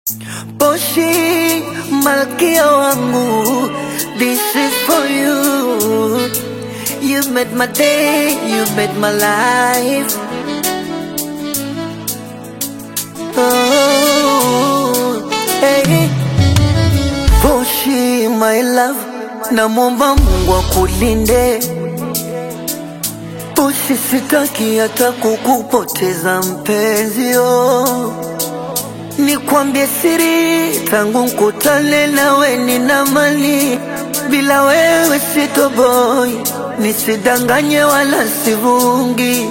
Poshi, malkia wangu, this is for you. You made my day, you made my life. Oh, hey. Poshi, my love, namwomba Mungu akulinde. Poshi, sitaki hata kukupoteza mpenzi, oh. Nikwambie siri, tangu nkutane nawe nina mali, bila wewe sitoboi, nisidanganye wala sivungi.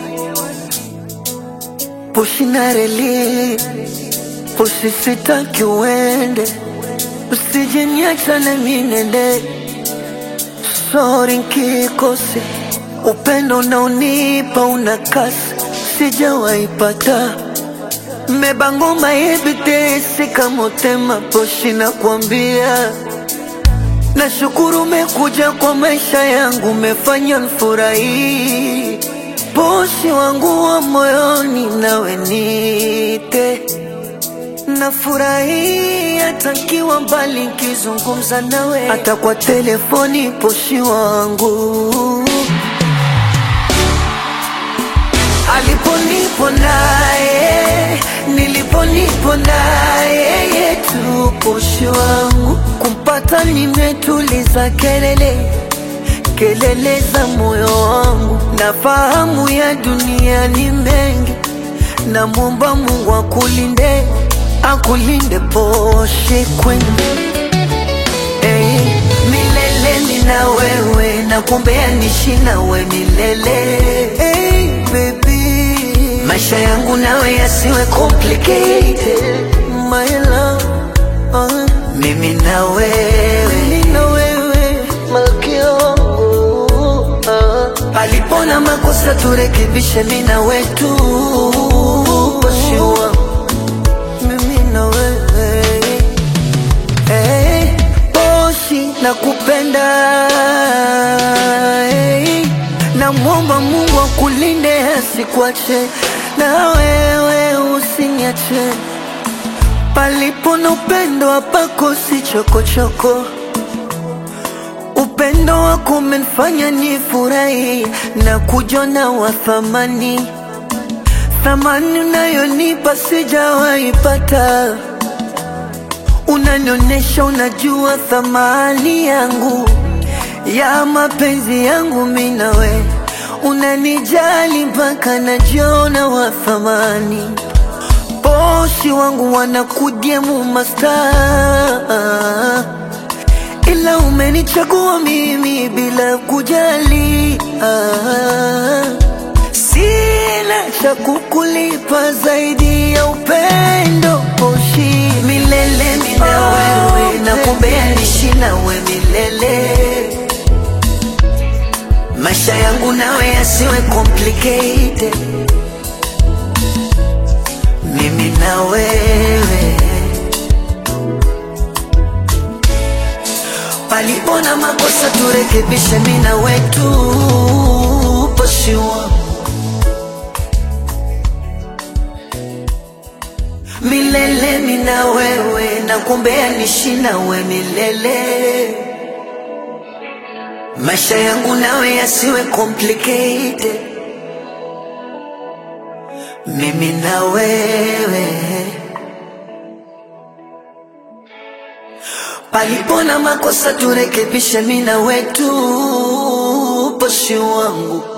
Pushi na reli, pushi sitaki uende, usije niacha na mimi nende. Sorry nkikose, upendo unaonipa una kasi, sijawaipata Mebangoma ebitesi kamotema poshi na kuambia Nashukuru umekuja kwa maisha yangu, umefanya nfurahi. Poshi wangu wa moyoni, nawe nite nafurahi hata nkiwa mbali, nkizungumza nawe hata kwa telefoni. Poshi wangu aliponipo naye niliponipo naye yetu poshi wangu kumpata nimetuliza kelele kelele za moyo wangu nafahamu ya dunia ni mengi namwomba Mungu akulinde akulinde poshi kwenu hey, milele nina wewe nakumbea nishi nawe milele hey, baby maisha yangu nawe yasiwe complicated my love uh, mimi na wewe mimi na wewe malkia wangu uh, palipona makosa turekebishe mimi na wetu Poshi wangu, mimi na wewe hey, Poshi nakupenda hey, namwomba Mungu akulinde asikuache na wewe usiniache palipo na upendo hapakosi chokochoko upendo wako umenifanya nifurahi na kujona wa thamani thamani unayonipa sijawaipata unanionyesha unajua thamani yangu ya mapenzi yangu mimi nawe unanijali mpaka najiona wa thamani poshi wangu wanakudiemu masta ila umenichagua mimi bila kujali ah. Sina cha kukulipa zaidi ya upendo poshi milele mina wewe nakumbea nishi nawe milele maisha yangu nawe yasiwe complicated mimi na wewe palipo na makosa turekebishe mimi na wetu poshi wangu milele mina wewe nakumbea nishi nawe milele maisha yangu nawe yasiwe complicated mimi na wewe palipo na makosa turekebishe mimi na wetu poshi wangu